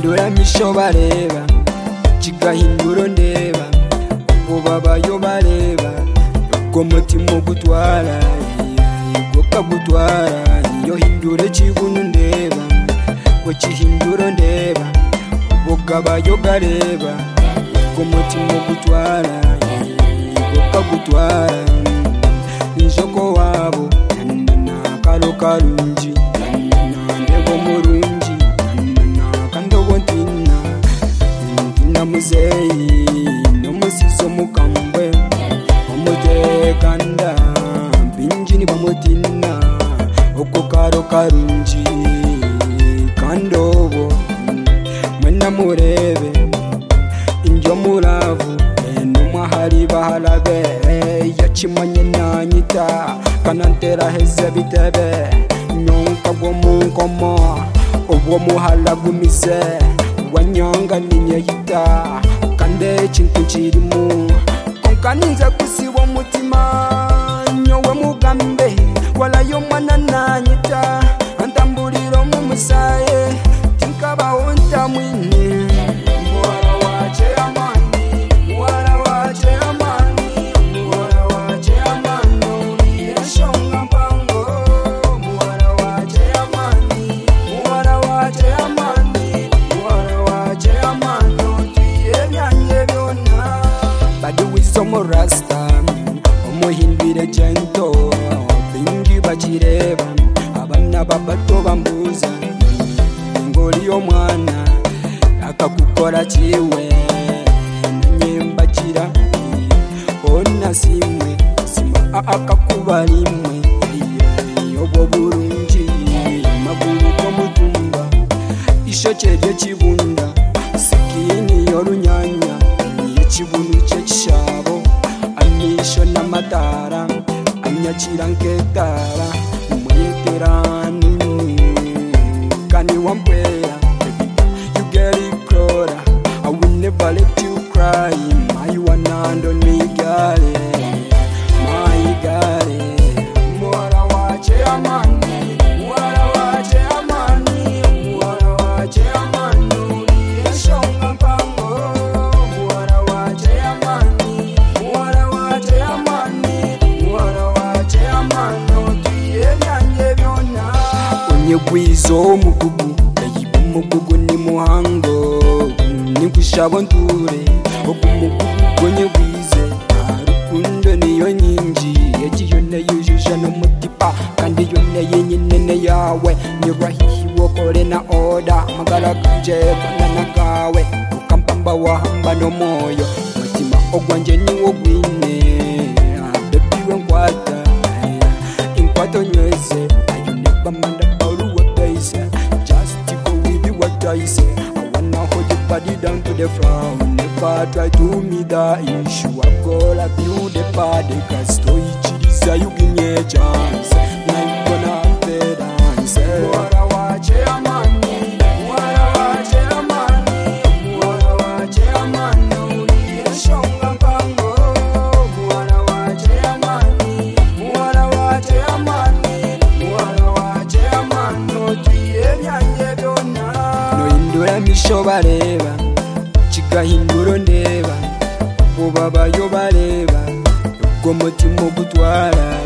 ijisho bareba kigahindura ndeba ubwo babayo bareba ubwo mutima ugutwara ubwo kagutwara iyo hindure kigunu ndeba ubwo kihindura ndeba ubwo kabayo gareba ubwo mutima ugutwara ubwo kagutwara injoko wabo nakaro karungi nandego murungi nakandogo ntina ntina muzeyi nomusizo mukambwe omutekanda binjini bamutina oko karo karungi kandobo mwena murebe injo muravu numwe hari baharabe yakimanye nanyita kanantera heze bitebe nyonka gwo mu nkomo ubwo muharagumize wanyonga ninyeyita kande kintu kirimu konkaninze gusiba omutima nyowe mugambe walayo mwana nanyita antambulira omu musaye tinkabaho ntamwine muwala wace amani muwala wace amani muwala wace amani yeshonga mpango muwala wace amani muwala wace amani muwala wace amani tuye byanye byona badi wizomo rasta umuhimbire gento bingi bakireba abana babato bambuza ngoli y'omwana akakukora kiwe nanyembakira ona simwe sima akakuba rimwe obwo bulungi magulu gomutumba ishoke ryo kibunda sikini y'orunyanya yekibunu kyekishabo amisho n'amatara anyakira nk'etara mweterani kani wampera you get it closer I will never let you cry my one hand on me girl my girl mwara wache amani mwara wache amani mwara wache amani uliyeshonga mpango mwara wache amani mwara wache amani mwara wache amani tuye byanjye byona unyegwizo mugugu ayiba umugugu ni muhango nigushabo ndure ogumugugu nyegwize rukundo niyo nyinji yagiyone yujuje n'umutipa kandi yone yenyine ne yawe nyurahihiwe kore na oda magaraganje kanana kawe ukampamba wahamba n'omwoyo mutima ogwanje niwo gwine bebiwe nkwata inkwato nyweze ayo nebamanda baruwa daise just go with you what I say I wanna hold your body down to the floor never try to me that issue I've got a build a body cause to each is you give me a chance now you gonna have the dance Mwara wache amani Mwara wache amani Mwara wache amani Uliyeshonga mpango Mwara wache amani Mwara wache amani Mwara wache amani Tuye byanjye byona Nohindura imisho bareba Kigahindura ndeba Ubabayo bareba Ubwo mutima ugutwara